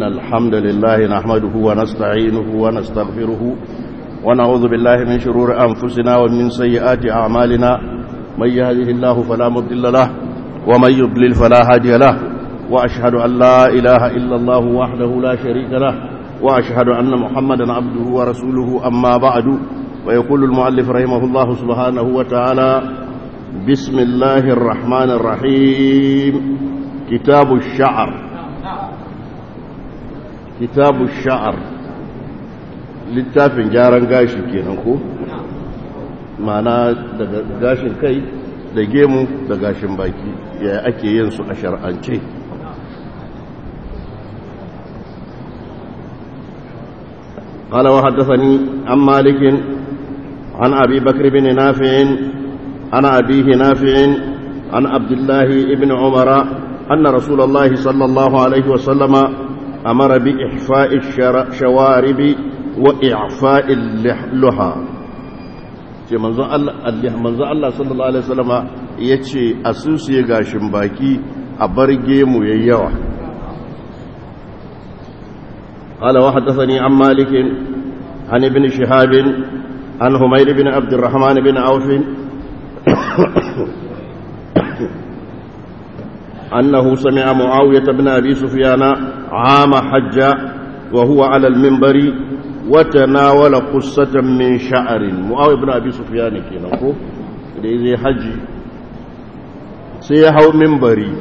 إن الحمد لله نحمده ونستعينه ونستغفره ونعوذ بالله من شرور أنفسنا ومن سيئات أعمالنا من يهده الله فلا مضل له ومن يضلل فلا هادي له وأشهد أن لا إله إلا الله وحده لا شريك له وأشهد أن محمدا عبده ورسوله أما بعد ويقول المؤلف رحمه الله سبحانه وتعالى بسم الله الرحمن الرحيم كتاب الشعر كتاب الشعر littafin gyaran gashi kenan ko mana daga gashin kai da gemu da gashin baki ya ake yin su a shar'ance قال وحدثني عن مالك عن أبي بكر بن نافع عن أبيه نافع عن عبد الله بن عمر أن رسول الله صلى الله عليه وسلم أمر بإحفاء الشوارب وإعفاء اللحى manzo Allah sallallahu alaihi wasallama yace asusu ya gashin baki a barge mu yayyawa قال وحدثني عن مالك عن ابن شهاب عن همير بن عبد الرحمن بن عوف أنه سمع معاوية بن أبي سفيان عام حج وهو على المنبر وتناول قصة من شعر معاوية بن أبي سفيان كينكو إذا حج سيحو منبري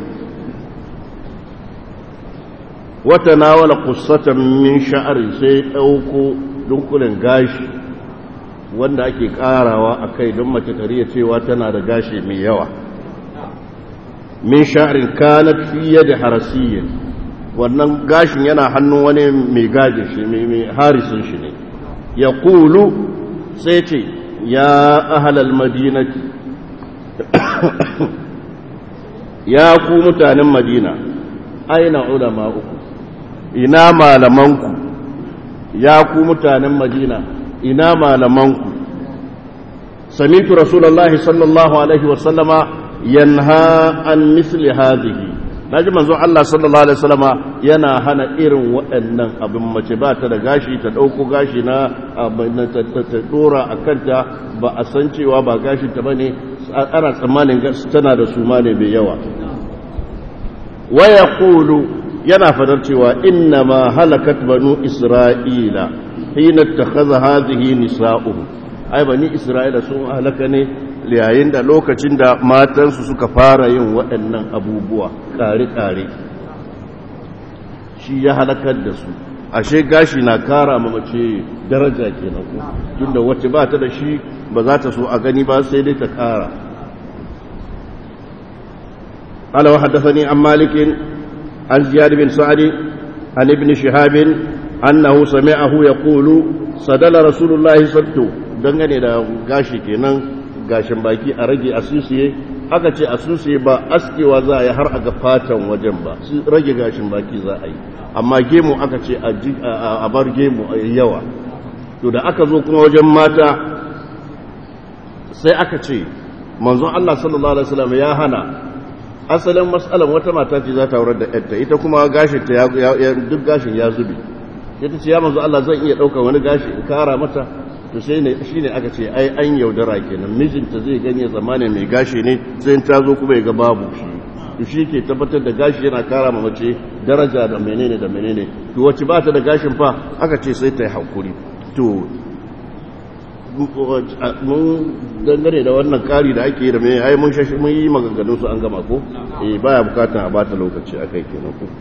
وتناول قصة من شعر سيحوكو dunkulen gashi wanda ake karawa a kai don mace tariya cewa tana da gashi mai yawa min sha'arin kanat fiye da harasiyyin wannan gashin yana hannun wani mai gajin shi mai harisun shi ne ya kulu sai ce ya ahalal madinati ya ku mutanen madina aina ulama uku ina malamanku ya ku mutanen madina ina malamanku samitu rasulullahi sallallahu alaihi wasallama yanha an misli hadhihi naji manzo Allah sallallahu alaihi wasallama yana hana irin waɗannan abin mace ba ta da gashi ta ɗauko gashi na ta dora a kanta ba a san cewa ba gashi ta bane ana tsammanin tana da suma ne mai yawa wa yaqulu yana fadar cewa inna ma halakat banu isra'ila hina takhadha hadhihi nisa'uhum ai bani isra'ila sun halaka ne yayin da lokacin da matansu suka fara yin waɗannan abubuwa kare-kare shi ya halakar da su ashe gashi na kara ma mace daraja kenan ko tunda wacce ba ta da shi ba za ta so a gani ba sai dai ta kara قال وحدثني عن مالك عن زياد بن سعد عن ابن شهاب أنه سمعه يقول صدل رسول الله صلى dangane da gashi kenan gashin baki a rage asusiye aka ce asusiye ba askewa za a yi har a ga fatan wajen ba rage gashin baki za a yi amma gemu aka ce a bar gemu a yawa to da aka zo kuma wajen mata sai aka ce manzon Allah sallallahu alaihi wasallam ya hana asalin matsalan wata mata ce za ta aurar da yadda ita kuma gashin ta duk gashin ya zube ita ce ya manzo Allah zan iya ɗaukar wani gashi in kara mata to sai ne shine aka ce ai an yaudara kenan mijinta zai gani zamanin mai gashi ne sai ta zo kuma ya ga babu shi to shi ke tabbatar da gashi yana kara ma mace daraja da menene da menene to wacce ba ta da gashin fa aka ce sai ta yi hakuri to mun dangane da wannan kari da ake yi da mai ai mun shashi mun yi maganganun su an gama ko eh baya bukatan a bata lokaci akai kenan ko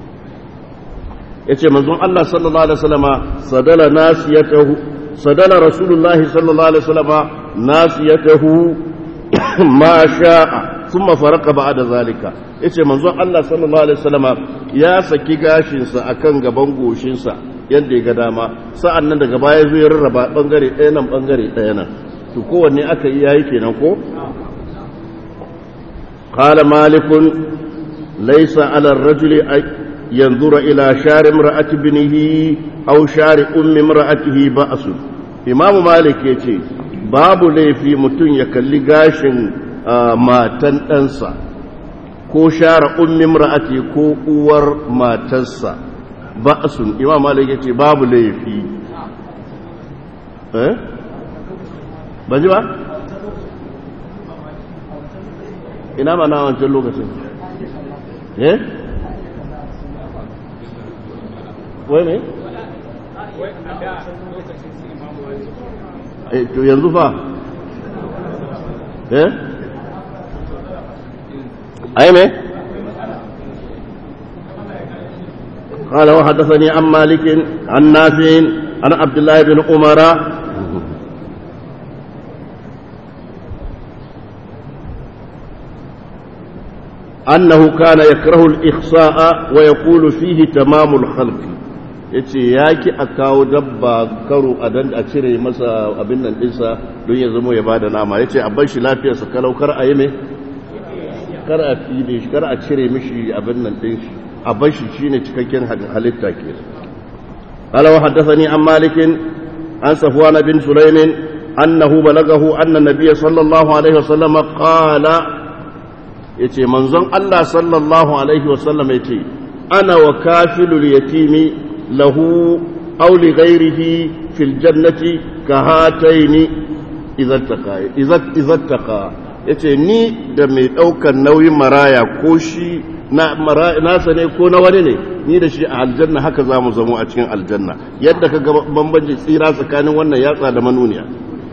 yace manzon Allah sallallahu alaihi wasallama sadala nasiyatahu sadala rasulullah sallallahu alaihi wasallama nasiyatahu ma sha'a thumma faraka ba'da zalika yace manzon Allah sallallahu alaihi wasallama ya saki gashin sa akan gaban goshin sa yadda ya ga dama sa'an nan daga baya zuwa rarraba ɓangare ɗaya nan ɓangare ɗaya nan to kowanne aka yi yayi kenan ko? kala malikun laisa alar rajuli yanzura ila share ra'ati binihi au share ummi ra'atihi ba a su imamu malik ya ce babu laifi mutum ya kalli gashin matan ɗansa ko share ummi ra'ati ko uwar matarsa ba'sun imam malik yace babu laifi eh ba ji ba ina ba na wancan lokacin eh wai ne eh to yanzu fa eh ai me قال وحدثني عن مالك عن نافع عن عبد الله بن عمر أنه كان يكره الإخصاء ويقول فيه تمام الخلق yace ya ki a kawo dabba karo a dan a cire masa abin nan dinsa don ya zama ya bada nama yace a bar shi lafiyarsa kalau kar a yi mai kar a fide shi kar a cire mishi abin nan din shi a bar shi shine cikakken halitta ke قال وحدثني عن مالك عن صفوان بن سليم أنه بلغه أن النبي صلى الله عليه وسلم قال يتي منظم الله صلى الله عليه وسلم يتي أنا وكافل اليتيم له أو لغيره في الجنة كهاتين إذا اتقى إذا إذا اتقى yace ni da mai ɗaukar nauyin maraya ko shi nasa ne ko na wani ne ni da shi a aljanna haka za mu zamo a cikin aljanna yadda ka ga bambanci tsira tsakanin wannan yatsa da manuniya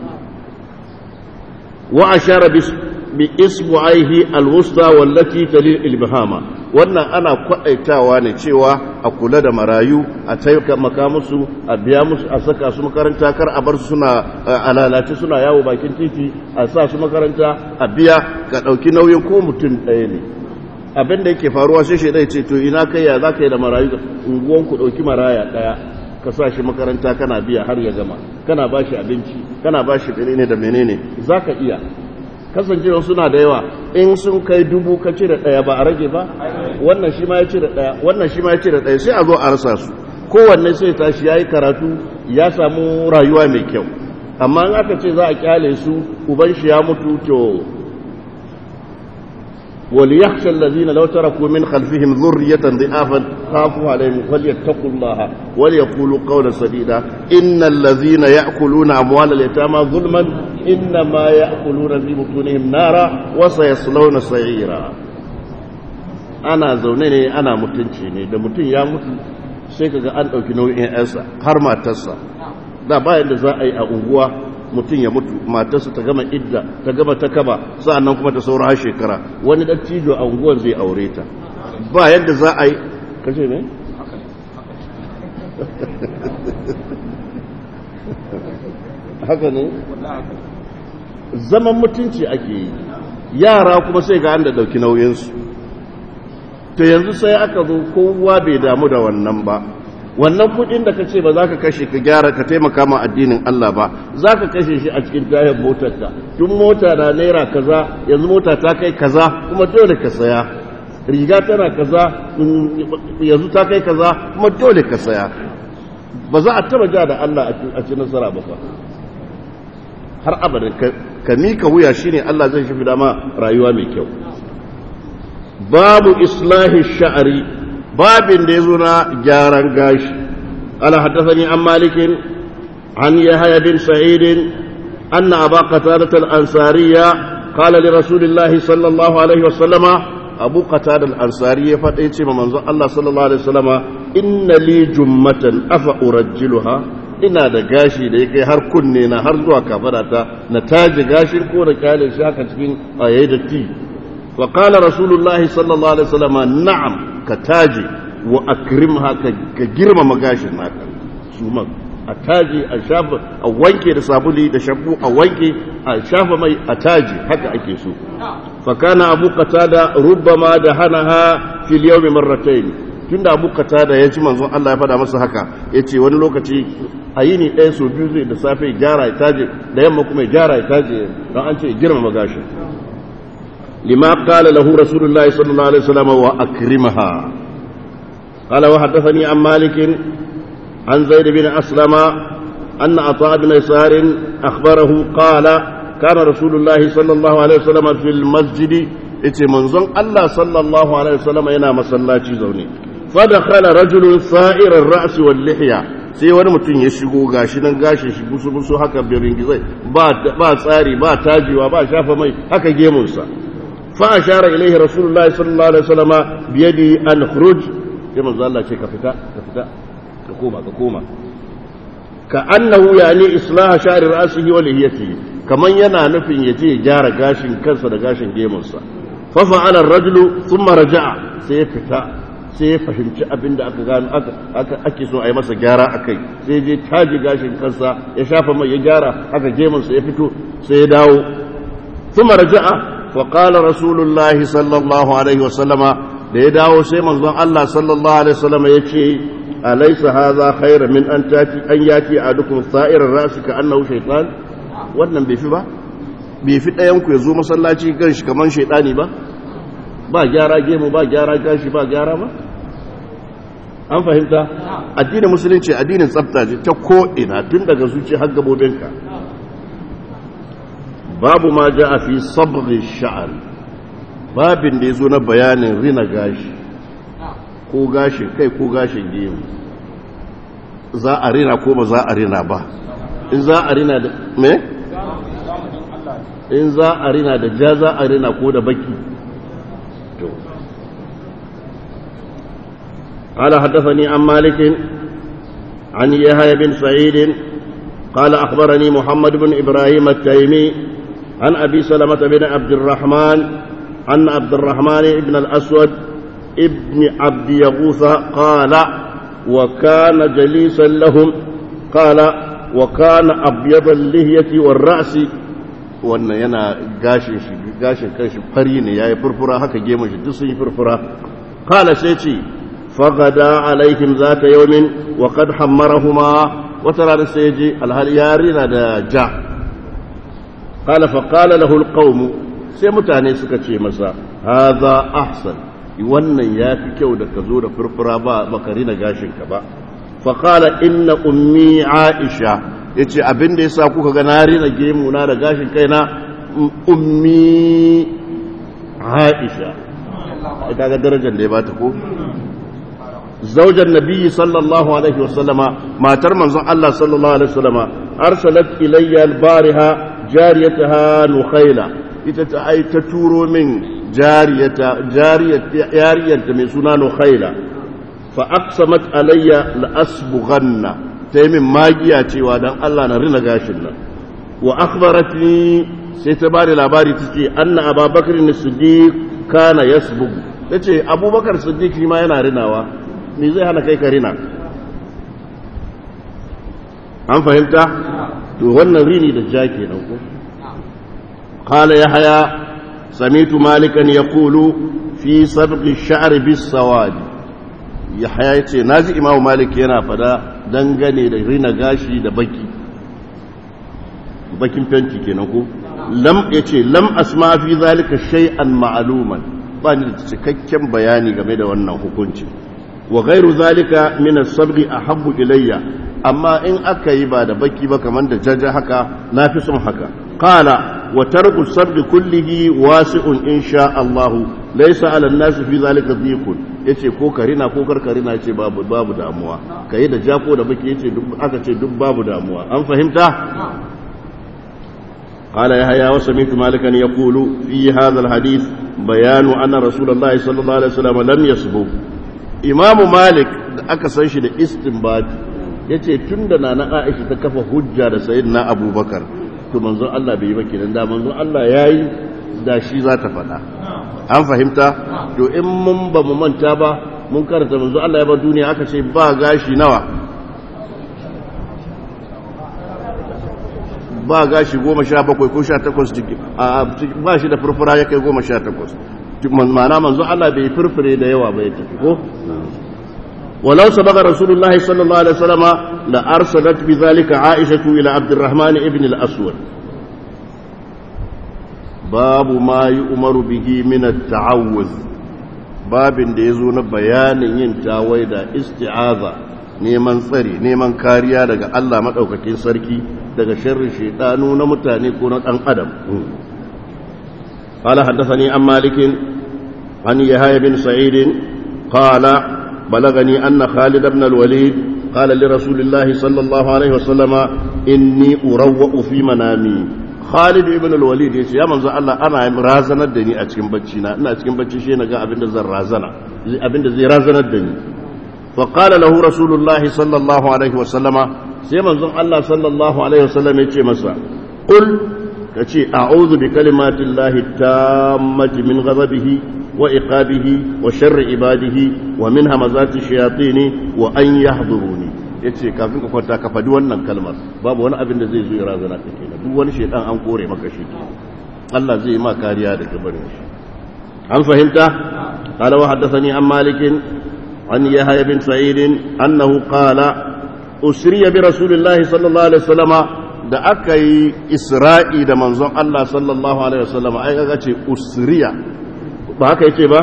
wa ashara bi isbu'aihi alwusta wallati talil ilbihama wannan ana kwadaitawa ne cewa a kula da marayu a taimaka musu a biya musu a saka su makaranta kar a bar su suna alalace suna yawo bakin titi a sa su makaranta a biya ka dauki nauyin ko mutum ɗaya ne abin da yake faruwa sai shi dai ce to ina kai ya zaka yi da marayu unguwan ku dauki maraya daya ka sa shi makaranta kana biya har ya gama kana bashi abinci kana bashi menene da menene zaka iya kasancewa suna da yawa in sun kai dubu ka cire ɗaya ba a rage ba wannan shi ma ya cire ɗaya wannan shi ma ya cire ɗaya sai a zo a rasa su kowanne sai tashi ya yi karatu ya samu rayuwa mai kyau amma in aka ce za a kyale su uban shi ya mutu to وليخشى الذين لو تركوا من خلفهم ذرية ضعافا خافوا عليهم فليتقوا الله وليقولوا قولا سديدا إن الذين يأكلون أموال اليتامى ظلما إنما يأكلون في بطونهم نارا وسيصلون سعيرا أنا زونني أنا متنشيني da mutum ya mutu sai kaga an ɗauki nauyin 'yansa har matarsa da bayan da za a yi a unguwa mutum ya mutu matarsa ta gama idda ta gama ta kaba sa'annan kuma ta saura har shekara wani dattijo a unguwar zai aure ta ba yadda za a yi kashe ne? haka ne? zaman mutunci ake yi yara kuma sai ga an da ɗauki nauyinsu to yanzu sai aka zo kowa bai damu da wannan ba wannan kudin da ka ce ba za ka kashe ka gyara ka taimaka ma addinin Allah ba za ka kashe shi a cikin tayar motarka tun mota na naira kaza yanzu mota ta kai kaza kuma dole ka saya riga tana kaza yanzu ta kai kaza kuma dole ka saya ba za a taba ja da Allah a ci nasara ba fa har abada ka mika wuya shine Allah zai shi dama rayuwa mai kyau babu islahi sha'ari babin da ya zo na gyaran gashi ala haddathani an malikin an yahya bin sa'id anna aba qatadah al-ansariya qala li rasulillahi sallallahu alaihi wasallama abu qatada al-ansari ya fada yace ma manzo Allah sallallahu alaihi wasallama inna li jummatan afa urajjiluha ina da gashi da yake har kunne na har zuwa kafarata na taji gashin ko da kyale shi haka cikin ayayi da ti wa qala rasulullahi sallallahu alaihi wasallama na'am ka taje wa akrimha ka girmama gashin naka su man a taje a shafa a wanke da sabuli da shabbu a wanke a shafa mai a taje haka ake so fa kana abu qatada rubbama da hanaha fil yawmi marratayn tunda abu qatada ya ji manzon Allah ya fada masa haka yace wani lokaci a yini ɗaya so biyu zai da safe ya gyara ya taje da yamma kuma ya gyara ya taje don an ce girmama gashin لما قال له رسول الله صلى الله عليه وسلم وأكرمها قال وحدثني عن مالك عن زيد بن أسلم أن عطاء بن يسار أخبره قال كان رسول الله صلى الله عليه وسلم في المسجد ite manzon Allah sallallahu alaihi wasallam yana masallaci zaune فدخل رجل صائر الرأس واللحية sai wani mutum ya shigo gashi nan gashin shi busu busu haka birin gizai ba ba tsari ba tajiwa ba shafa mai haka gemunsa fa ashara ilaihi rasulullahi sallallahu alaihi wasallama bi yadi an khuruj sai manzo Allah ce ka fita ka fita ka koma ka koma ka annahu yani islaha sha'ri ra'sihi wa lihiyatihi kaman yana nufin ya je gyara gashin kansa da gashin gemunsa fa fa'ala ar-rajulu thumma raja'a sai ya fita sai ya fahimci abin da aka gano aka ake so a yi masa gyara a kai sai je taji gashin kansa ya shafa mai ya gyara haka gemunsa ya fito sai ya dawo thumma raja'a fa qala rasulullahi sallallahu alaihi wa sallama da ya dawo sai manzon Allah sallallahu alaihi wa sallama yace alaysa hadha khayra min an tati an yati adukum sa'irar ra'si ka annahu shaytan wannan bai fi ba bai fi ɗayan ku ya zo masallaci gan shi kaman shaytani ba ba gyara gemu ba gyara gashi ba gyara ba an fahimta addinin musulunci addinin tsafta ce ta ko'ina tun daga zuci har gabobinka babu ma ja a fi sabri sha'ar babin da ya zo na bayanin rina gashi ko gashin kai ko gashin gemu za a rina ko ba za a rina ba in za a rina da me? in za a rina da ja za a rina ko da baki قال حدثني عن مالك عن يحيى بن سعيد قال أخبرني محمد بن إبراهيم التيمي عن أبي سلمة بن عبد الرحمن عن عبد الرحمن بن الأسود ابن عبد يغوث قال وكان جليسا لهم قال وكان أبيض اللهية والرأس wannan yana gashin shi gashin kanshi fari ne yayi furfura haka gemun shi duk sun yi furfura qala sai ce fagada alaihim zata yawmin wa qad hammarahuma wata rana sai ji alhal yarina da ja qala fa qala lahu alqawm sai mutane suka ce masa hadha ahsan wannan yafi kyau da ka zo da furfura ba bakari na gashin ka ba fa qala inna ummi aisha ya ce abin da ya sa kuka ga na rina gemu na da gashin kaina ummi aisha ita ga darajar da ya bata ko zaujan nabiyyi sallallahu alaihi wasallama matar manzon Allah sallallahu alaihi wasallama arsalat ilayya albariha jariyataha nukhaila ita ta ai ta turo min jariyata jariyata mai suna nukhaila fa aqsamat alayya la asbughanna ta yi min magiya cewa don Allah na rina gashin nan wa akhbaratni sai ta bada labari ta ce anna ababakar ne siddiq kana yasbugu ta ce abubakar siddiq shi ma yana rinawa me zai hana kai ka rina an fahimta to wannan rini da ja kenan ko qala yahya samitu malikan yaqulu fi sabqi ash-sha'r bis-sawadi yahya yace naji imamu malik yana fada dangane da rina gashi da baki bakin fenti kenan ko lam yace lam asma fi zalika shay'an ma'luman ba ni da cikakken bayani game da wannan hukunci wa ghairu zalika min as-sabghi ahabbu ilayya amma in aka yi ba da baki ba kaman da jaja haka nafi son haka qala wa tarku as-sabghi kullihi wasi'un insha Allah laysa 'ala an-nas fi zalika dhiqun yace ko karina ko karkarina yace babu babu damuwa kai da jako da baki yace duk aka ce duk babu damuwa an fahimta قال يحيى وسمعت مالكا يقول في هذا الحديث بيان أن رسول الله صلى الله عليه وسلم لم يسبق إمام مالك aka san shi da istinbat yace tunda nana Aisha ta kafa hujja da sayyidina Abubakar to manzon Allah bai yi ba kenan da manzon Allah yayi da shi za ta faɗa an fahimta to in mun ba mu manta ba mun karanta manzon Allah ya ba duniya aka ce ba gashi nawa ba gashi goma sha bakwai ko sha takwas ba shi da furfura ya kai goma sha takwas ma'ana manzo Allah bai furfure da yawa bai tafi ko ولو سبق رسول الله صلى الله عليه وسلم لأرسلت بذلك عائشة إلى عبد الرحمن ابن الأسود باب ما يؤمر به من التعوذ باب da ya zo na bayanin yin tawai da isti'aza neman tsari neman kariya daga Allah maɗaukakin sarki daga sharrin shaidanu na mutane ko na ɗan adam قال حدثني عن مالك عن يحيى بن سعيد قال بلغني أن خالد بن الوليد قال لرسول الله صلى الله عليه وسلم إني أروأ في منامي خالد بن الوليد يقول يا منزل الله أنا رازنا الدني أتكن بچينا أنا أتكن بچي شيء نجا أبن زر رازنا أبن زي رازنا الدني فقال له رسول الله صلى الله عليه وسلم sai manzon Allah sallallahu alaihi wasallam ya ce masa qul kace a'udhu bi kalimatin lahi tammati min ghadabihi wa iqabihi wa sharri ibadihi wa min hamazati shayatin wa an yahduruni yace kafin ka kwanta ka fadi wannan kalmar babu wani abin da zai zo ya razana ka kenan duk wani shaytan an kore maka shi Allah zai yi ma kariya daga barin shi an fahimta qala wa haddathani an malikin an yahya bin sa'id annahu qala usriya bi rasulillahi sallallahu alaihi wasallama da aka yi isra'i da manzon Allah sallallahu alaihi wasallama ai kaga ce usriya ba haka yake ba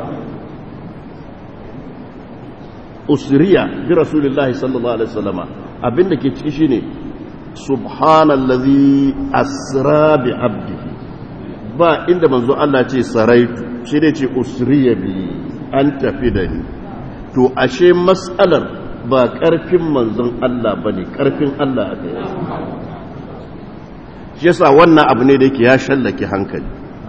usriya bi rasulillahi sallallahu alaihi wasallama abinda ke ciki shine subhanallazi asra bi abdihi ba inda manzo Allah ce saraitu shi dai ce usriya bi an tafi da ni to ashe mas'alar ba ƙarfin manzon Allah ba ne ƙarfin Allah aka yi shi yasa wannan abu ne da yake ya shallake hankali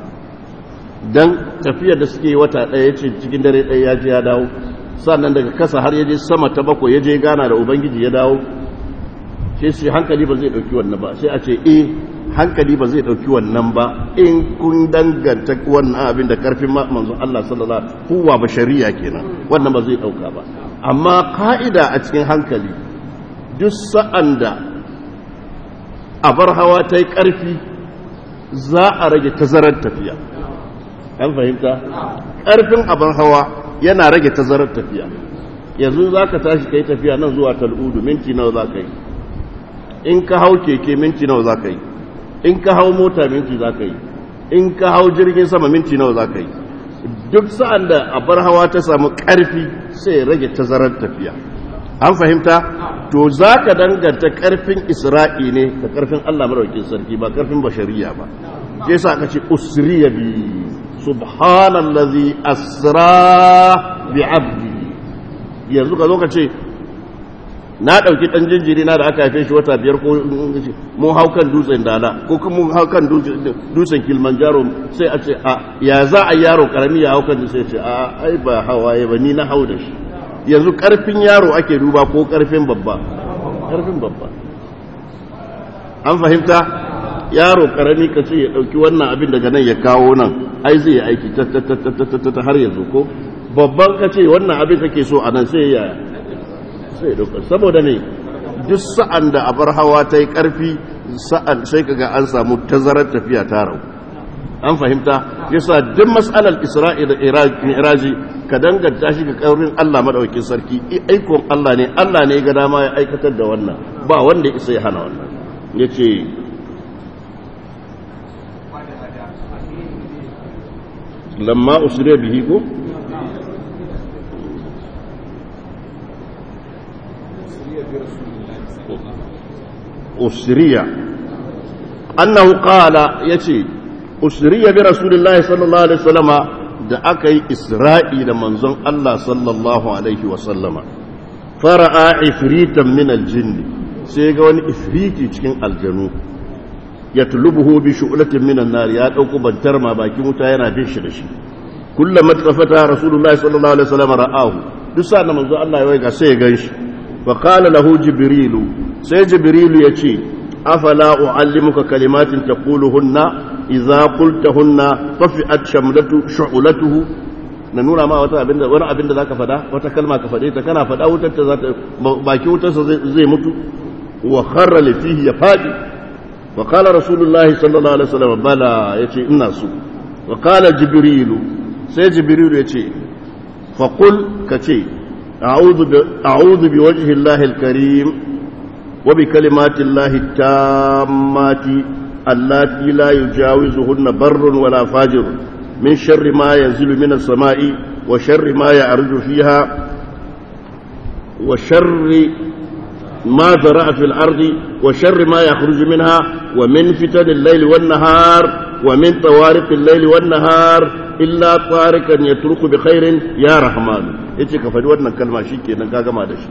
don tafiyar da suke wata ɗaya ce cikin dare ɗaya ya je ya dawo sannan daga kasa har ya je sama ta bakwai ya je gana da ubangiji ya dawo shi shi hankali ba zai ɗauki wannan ba sai a ce eh hankali ba zai ɗauki wannan ba in kun danganta wannan abin da ƙarfin manzon Allah sallallahu alaihi wasallam huwa bashariya kenan wannan ba zai ɗauka ba amma ka'ida a cikin hankali duk sa'an da abar hawa ta yi ƙarfi za a rage tazarar tafiya an fahimta ƙarfin abar hawa yana rage tazarar tafiya yanzu za ka tashi ka yi tafiya nan zuwa tal'udu minti nawa za ka yi in ka hau keke minti nawa za ka yi in ka hau mota minti za ka yi in ka hau jirgin sama minti nawa za ka yi duk sa'an da abar hawa ta samu ƙarfi sai rage tazarar tafiya an fahimta to za ka danganta ƙarfin isra'i ne da ƙarfin allah maraukin sarki ba ƙarfin bashariya ba ke sa aka ce usriya bi subhanallazi asra bi abdi yanzu ka zo ka ce na ɗauki ɗan jinjiri na da aka haife shi wata biyar ko mun hau kan dutsen dala ko kuma mun hau kan dutsen kilimanjaro sai a ce a ya za a yaro karami ya hau kan sai ce a ai ba hawaye ba ni na hau da shi yanzu karfin yaro ake duba ko karfin babba karfin babba an fahimta yaro karami ka ce ya ɗauki wannan abin daga nan ya kawo nan ai zai yi aiki ta har yanzu ko babban ka ce wannan abin kake so a nan sai ya sai dauka saboda ne duk sa'an da abar hawa ta yi ƙarfi sa'an sai kaga an samu tazarar tafiya ta rau an fahimta yasa duk mas'alar isra'i da iraji ka danganta shi ga ƙaurin Allah madaukakin sarki aikon Allah ne Allah ne ga dama ya aikatar da wannan ba wanda isa ya hana wannan yace lamma usriya bihi ko أسرية أنه قال يتي أسرية برسول الله صلى الله عليه وسلم da aka yi isra'i da manzon Allah sallallahu Alaihi wasallama fara'a ifritan min aljinni sai ga wani ifriti cikin aljanu ya tulubuhu bi shu'latin min an-nar ya dauko bantar ma bakin wuta yana bin shi da shi kullama tafata rasulullahi sallallahu alaihi wasallam ra'ahu duk sa manzon Allah ya waiga sai ya ganshi fa qala lahu jibrilu sai jibrilu ya ce afala u'allimuka kalimatin taquluhunna idza qultahunna tafi'at shamlatu shu'latuhu na nuna ma wata abinda wani abinda zaka fada wata kalma ka fade ta kana fada wutar ta zata baki wutar sa zai mutu wa kharra li fihi ya fadi wa qala rasulullahi sallallahu alaihi wasallam bala yace ina so wa qala jibrilu sai jibrilu yace fa qul kace a'udhu bi a'udhu bi wajhi allahi al-karim وبكلمات الله التامات اللاتي لا يجاوزهن بر ولا فاجر من شر ما ينزل من السماء وشر ما يعرج فيها وشر ما ذرأ في الأرض وشر ما يخرج منها ومن فتن الليل والنهار ومن طوارق الليل والنهار إلا طارقا يترك بخير يا رحمن yace ka faɗi wannan kalma shikenan ka gama da shi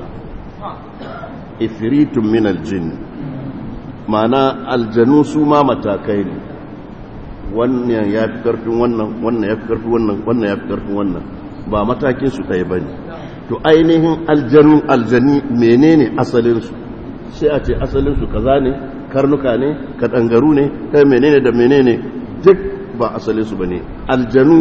ifritun min aljin ma'ana aljanu su ma matakai ne wannan ya fi karfin wannan wannan ya fi karfin wannan wannan ya fi karfin wannan ba matakin su ɗaya bane to ainihin aljanu aljani menene asalin su sai a ce asalin su kaza ne karnuka ne kadangaru ne kai menene da menene duk ba asalin su bane aljanu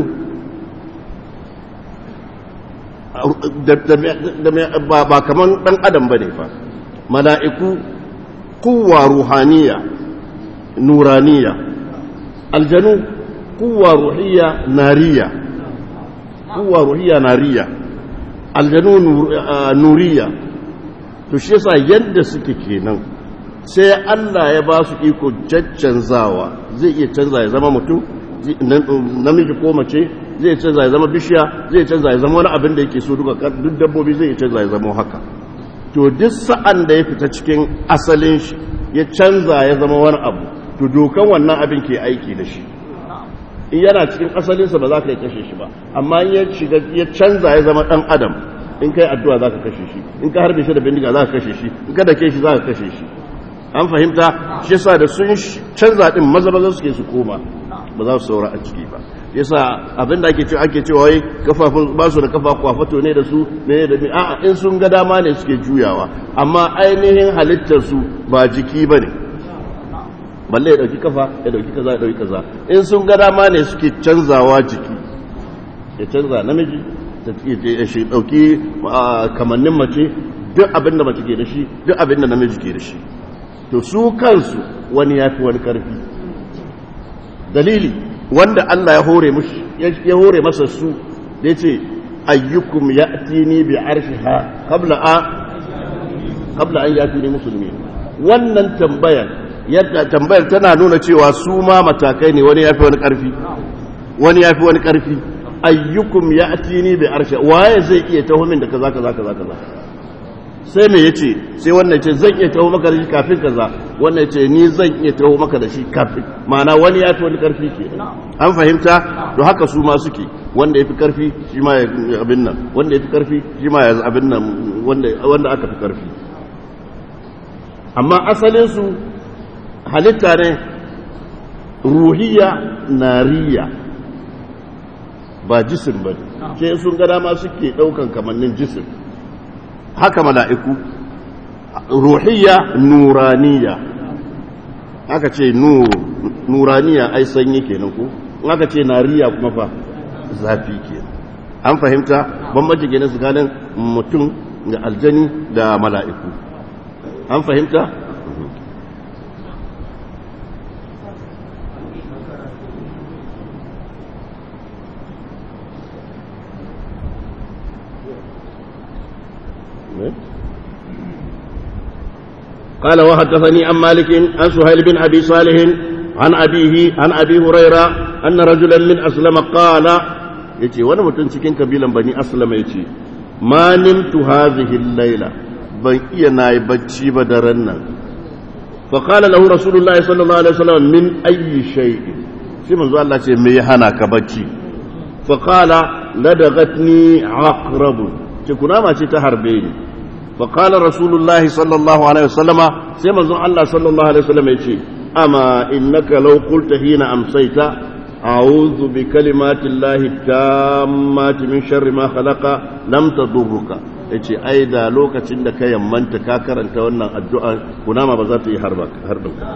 ba kaman dan adam bane fa mala'iku kuwa ruhaniya nuraniya aljanu kuwa ruhiya nariya kuwa ruhiya nariya aljanu nuriya to shi yasa yadda suke kenan sai Allah ya ba su iko caccanzawa zai iya canza ya zama mutum namiji ko mace zai canza ya zama bishiya zai canza ya zama wani abin da yake so duka duk dabbobi zai canza ya zama haka to duk sa'an da ya fita cikin asalin shi ya canza ya zama wani abu to dokan wannan abin ke aiki da shi in yana cikin asalinsa ba za ka yi kashe shi ba amma in ya shiga ya canza ya zama dan adam in kai addu'a za ka kashe shi in ka harbe shi da bindiga za ka kashe shi in ka dake shi za ka kashe shi an fahimta shi yasa da sun canza din maza maza suke su koma ba za su saura a ciki ba yasa abinda ake cewa ake cewa wai kafafun ba su da kafa kwafato ne da su ne da a'a in sun ga dama ne suke juyawa amma ainihin halittar su ba jiki bane balle ya dauki kafa ya dauki kaza ya dauki kaza in sun ga dama ne suke canzawa jiki ya canza namiji ta shi dauki kamannin mace duk abin da mace ke da shi duk abin da namiji ke da shi to su kansu wani ya fi wani karfi dalili wanda Allah ya hore mushi ya hore masa su da yace ayyukum ya'tini bi arshiha qabla a qabla an yatini musulmi wannan tambayar yadda tambayar tana nuna cewa su ma matakai ne wani yafi wani karfi wani yafi wani karfi ayyukum ya'tini bi arshi waye zai iya taho min da kaza kaza kaza kaza sai me yace sai wannan yace zan iya taho maka da shi kafin kaza wannan yace ni zan iya taho maka da shi kafin ma'ana wani yafi wani karfi ke an fahimta to haka su ma suke wanda yafi karfi shi ma ya abin nan wanda yafi karfi shi ma ya abin nan wanda wanda aka fi karfi amma asalin su halitta ne ruhiya nariya ba jisim ba ne ke sun gada ma suke ɗaukan kamannin jisim haka mala'iku ruhiya nuraniya aka ce nuraniya ai sanyi kenan ku aka ce nariya kuma fa zafi kenan an fahimta bambanci kenan tsakanin mutum da aljani da mala'iku an fahimta قال وحدثني عن مالك عن سهيل بن أبي صالح عن أبيه عن أبي هريرة أن رجلا من أسلم قال يتي وانا متنسكين كبيلا بني أسلم يتي ما نمت هذه الليلة بن إينا يبتشي بدرنا فقال له رسول الله صلى الله عليه وسلم من أي شيء سيما زوال الله سيما ميهانا كبتشي فقال لدغتني عقرب تكنا ما تتهربيني فقال رسول الله صلى الله عليه وسلم سيما زن الله صلى الله عليه وسلم يشي أما إنك لو قلت حين أمسيت أعوذ بكلمات الله التامات من شر ما خلق لم تضرك yace ai da lokacin da ka yammanta ka karanta wannan addu'a kunama ba za ta yi harbin ka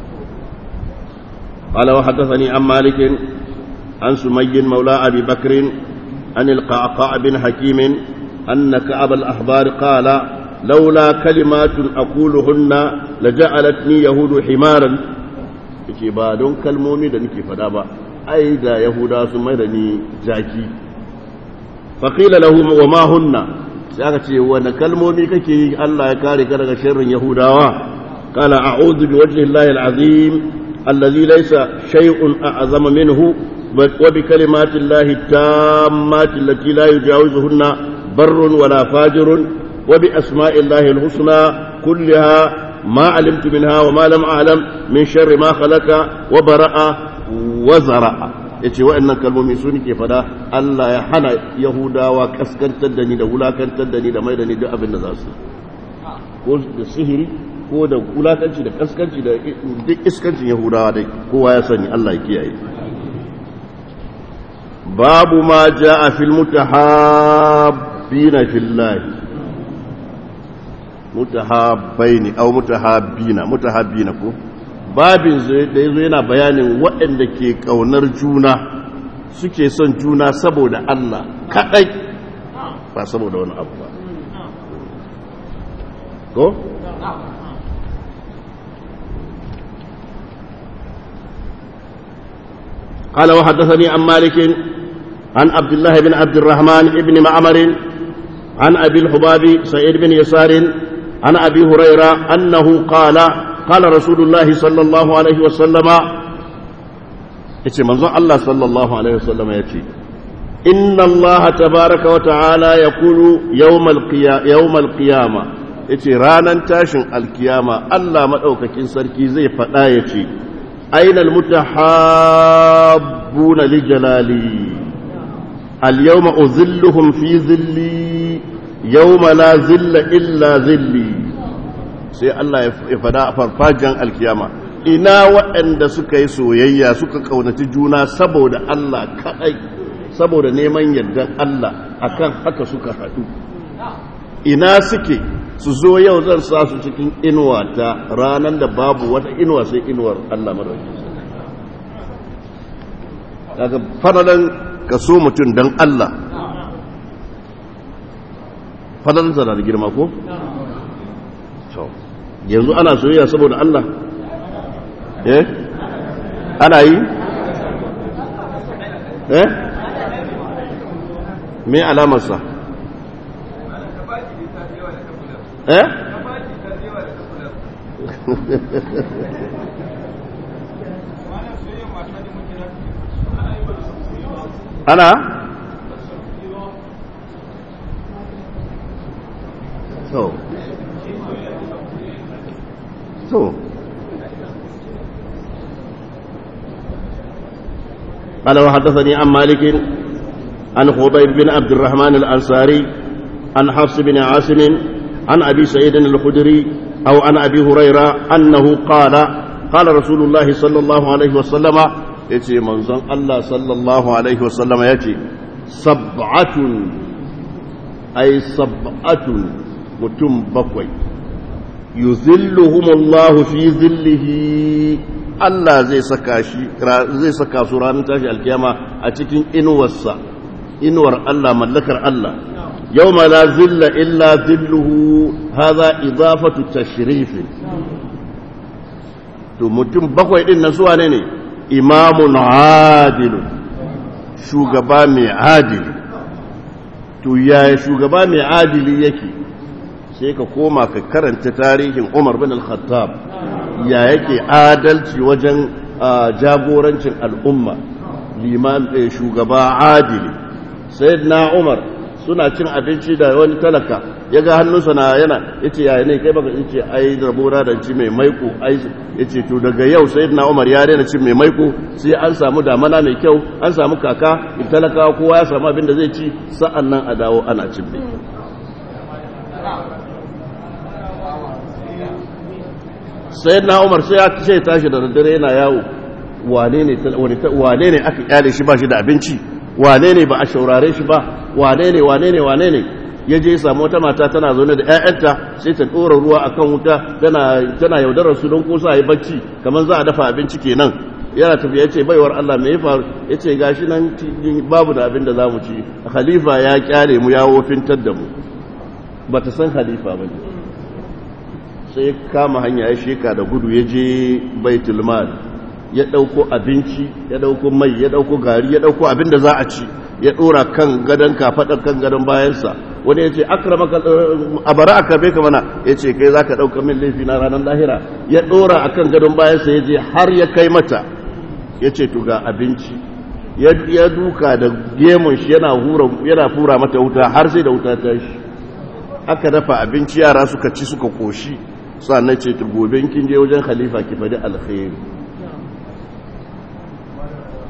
قال وحدثني عن مالك عن سمي مولى أبي بكر عن القعقاع بن حكيم أن كعب الأحبار قال لولا كلمات أقولهن لجعلتني يهود حمارا yake ba don kalmomi da nake fada ba ai da yahuda sun mai da ni jaki faƙila lahu wa ma hunna sai aka ce wani kalmomi kake yi Allah ya kare ka daga sharrin yahudawa qala a'udhu bi wajhi llahi al-azim alladhi laysa shay'un a'zama minhu wa bi kalimati llahi tammati allati la yujawizuhunna barrun wala fajirun wa bi asma'i llahi al-husna kullaha ما علمت منها وما لم أعلم من شر ما خلق وبرأ wa zara'a yace waɗannan kalmomi su nake fada Allah ya hana yahudawa kaskantar da ni da wulakantar da ni da mai da ni duk abin da za su ko da sihiri ko da wulakanci da kaskanci da duk iskancin yahudawa dai kowa ya sani Allah ya kiyaye babu ma jaa fil mutahabbina fillahi mutahabbaini aw mutahabbina mutahabbina ko babin da yazo yana bayanin waɗanda ke kaunar juna suke son juna saboda Allah kadai ba saboda wani abu ba ko قال وحدثني عن مالك عن عبد الله بن عبد الرحمن بن معمر عن أبي الحباب سعيد بن يسار عن أبي هريرة أنه قال قال رسول الله صلى الله عليه وسلم يتي منظر الله صلى الله عليه وسلم يتي إن الله تبارك وتعالى يقول يوم القيامة يوم القيامة يتي رانا تاشن القيامة الله مدعوككين سركي زي فتا يتي أين المتحابون لجلالي اليوم أذلهم في ذلي يوم لا ذل إلا ذلي sai Allah ya fada a farfajen alkiyama ina waɗanda suka yi soyayya suka ƙaunaci juna saboda Allah kaɗai saboda neman yardan Allah akan haka suka haɗu ina suke su zo yau zan sa su cikin inuwa ta ranar da babu wata inuwa sai inuwar Allah marauki daga fadalan ka so mutum don Allah fadalansa na da girma ko? yanzu ana soyayya saboda Allah eh ana yi eh me alamarsa eh ana so so قال وحدثني عن مالك عن خضيب بن عبد الرحمن الأنصاري عن حفص بن عاصم عن أبي سعيد الخدري أو عن أبي هريرة أنه قال قال رسول الله صلى الله عليه وسلم يتي منزل الله صلى الله عليه وسلم يتي سبعة أي سبعة متم بقوي يذلهم الله في ذله Allah zai saka shi zai saka su ranar tashi alkiyama a cikin inuwarsa inuwar Allah mallakar Allah yawma la zilla illa zilluhu hadha idafatu tashrif to mutum bakwai din na zuwa ne ne imamun adil shugaba mai adili to yaya shugaba mai adili yake sai ka koma ka karanta tarihin Umar bin al-Khattab ya yake adalci wajen jagorancin al'umma liman shugaba adili sayyidina Umar suna cin abinci da wani talaka ya ga hannunsa na yana yace yaya ne kai baka yace ai rabona da ci mai maiko ai yace to daga yau sayyidina Umar ya daina cin mai maiko sai an samu damana mai kyau an samu kaka talakawa kowa ya samu abin da zai ci sa'annan a dawo ana cin mai sai na umar sai ya ce tashi da daddare yana yawo wane ne aka kyale shi ba shi da abinci wane ne ba a shaurare shi ba wane ne wane ne wane ne ya je samu wata mata tana zaune da 'ya'yanta sai ta ɗora ruwa a kan wuta tana yaudarar su don kosa a yi bacci kamar za a dafa abinci kenan yana tafiya ya ce baiwar Allah mai faru ya ce gashi nan babu da abin da za mu ci khalifa ya kyale mu ya wofintar da mu ba ta san khalifa ba ne sai kama hanya ya sheka da gudu ya je baitul mal ya dauko abinci ya dauko mai ya dauko gari ya dauko abin da za a ci ya dora kan gadon kafadar kan gadon bayansa wani ya ce akramaka a bara aka bai ka mana ya ce kai za ka dauka min laifi na ranar lahira ya dora a kan gadon bayansa ya je har ya kai mata ya ce to ga abinci ya duka da gemun shi yana fura mata wuta har sai da wuta ta shi aka dafa abinci yara suka ci suka koshi sannan ce gobe kin je wajen khalifa ki faɗi alkhairi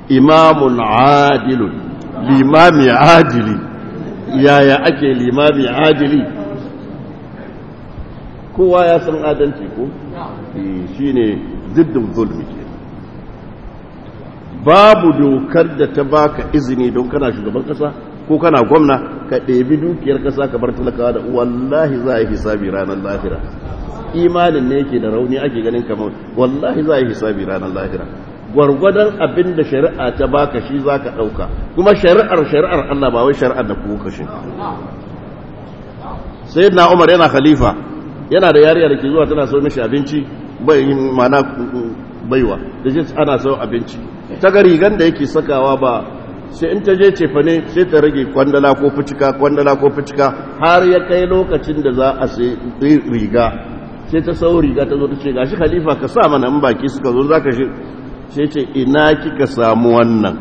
imamun adilun limami adili yaya ake limami adili kowa ya san adalci ko shi ne ziddin zulmi ke babu dokar da ta baka izini don kana shugaban kasa ko kana gwamna ka ɗebi dukiyar kasa ka bar talakawa da wallahi za a yi hisabi ranar lahira imanin ne yake da rauni ake ganin kamar wallahi za a yi hisabi ranar lahira gwargwadon abin da shari'a ta baka shi za ka ɗauka kuma shari'ar shari'ar Allah ba wai shari'ar da kuka kashe sai na umar yana khalifa yana da yariya da ke zuwa tana sau mishi abinci bai mana baiwa da shi ana sau abinci ta ga rigan da yake sakawa ba sai in ta je cefa ne sai ta rage kwandala ko fucika kwandala ko fucika har ya kai lokacin da za a sai riga sai ta sau riga ta zo ta ce gashi khalifa ka sa mana in baki suka zo za ka shi sai ce ina kika samu wannan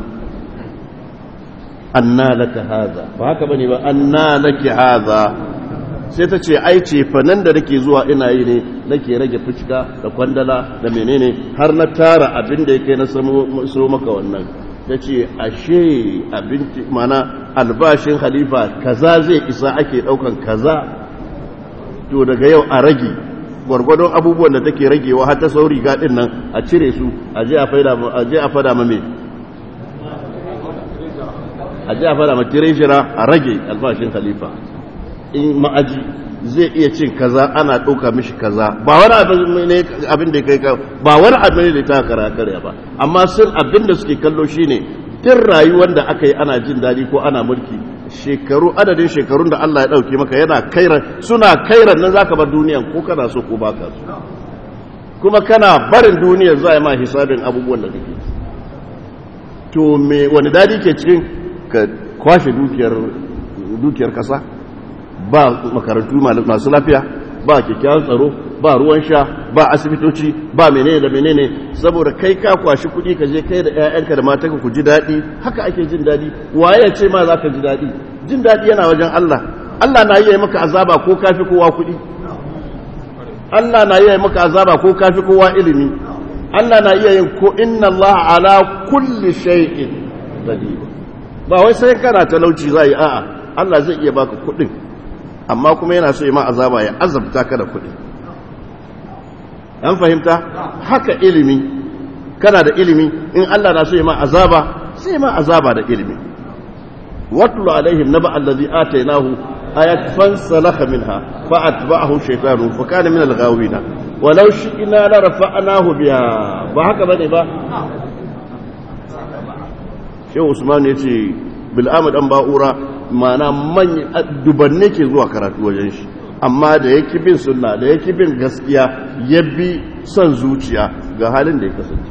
anna laka haza ba haka bane ba anna laki haza sai ta ce ai ce fanan da nake zuwa ina yi ne nake rage fuska da kwandala da menene har na tara abin da yake na so maka wannan ta ce ashe abinci mana albashin halifa kaza zai isa ake daukan kaza to daga yau a rage gwargwadon abubuwan da take ragewa har ta sauri gaɗin nan a cire su a je a fada ma me a je a fada ma tireshira a rage albashin khalifa in ma'aji zai iya cin kaza ana ɗauka mishi kaza ba wani abin da kai ba wani abin da ta kara karya ba amma sun abin da suke kallo shine tun rayuwar da aka yi ana jin daɗi ko ana mulki shekaru adadin shekarun da Allah ya ɗauke maka yana kairan suna kairan nan zaka bar duniyan ko kana so ko baka so kuma kana barin duniyar za a yi ma hisabin abubuwan da kake to me wani dadi ke cikin ka kwashe dukiyar dukiyar kasa ba makarantu masu lafiya ba kyakkyawan tsaro ba ruwan sha ba asibitoci ba menene da menene saboda kai ka kwashi kuɗi ka je kai da ƴaƴanka da matanka ku ji daɗi haka ake jin daɗi waye ya ce ma za ka ji daɗi jin daɗi yana wajen Allah Allah na yi maka azaba ko kafi kowa kuɗi Allah na yi maka azaba ko kafi kowa ilimi Allah na iya yin ko inna Allah ala kulli shay'in qadir ba wai sai kana talauci zai a'a Allah zai iya baka kuɗin amma kuma yana so ya ma azaba ya azabta ka da kuɗi an fahimta haka ilimi kana da ilimi in Allah na so ya ma azaba sai ma azaba da ilimi watlu alaihim naba allazi atainahu ayat fansalakha minha fa atba'ahu shaytanu fa kana min al-ghawina walau shi'na la rafa'nahu biha ba haka bane ba Shehu Usman yace bil amad an ba'ura mana man dubanne ke zuwa karatu wajen shi amma da yake bin sunna da yake bin gaskiya ya bi son zuciya ga halin da ya kasance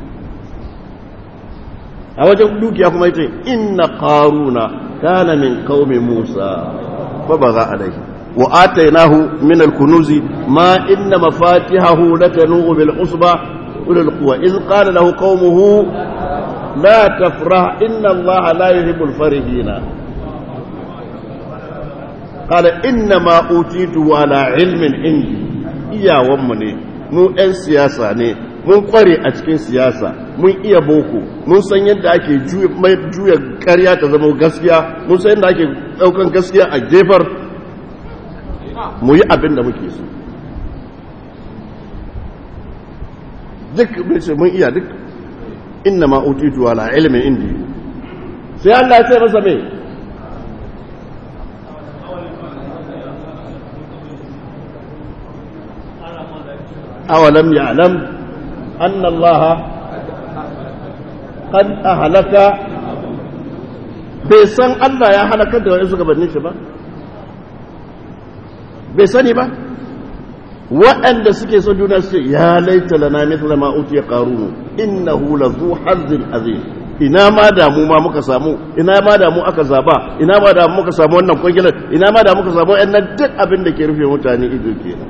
a wajen dukiya kuma yace inna qaruna kana min qaumi musa fa baga alaihi wa atainahu min al-kunuzi ma inna mafatihahu latanu bil usba ulul quwa iz qala lahu qaumuhu la tafrah inna allaha la yuhibbul farihina قال إنما أوتيته على علم عندي iyawanmu ne mu 'yan siyasa ne mun kware a cikin siyasa mun iya boko mun san yadda ake juya karya ta zama gaskiya mun san yadda ake daukan gaskiya a jefar mu yi abin da muke so duk mun iya duk inna ma utitu ala ilmin indi sai Allah ya ce masa me أولم يعلم أن الله قد أهلك bai san Allah ya halakar da wani suka banne shi ba bai sani ba waɗanda suke son juna su ya laita lana mithla ma utiya qarun innahu lazu hazzin azim ina ma damu ma muka samu ina ma damu aka zaba ina ma damu muka samu wannan kwangilar ina ma damu muka samu wannan duk abin da ke rufe mutane ido kenan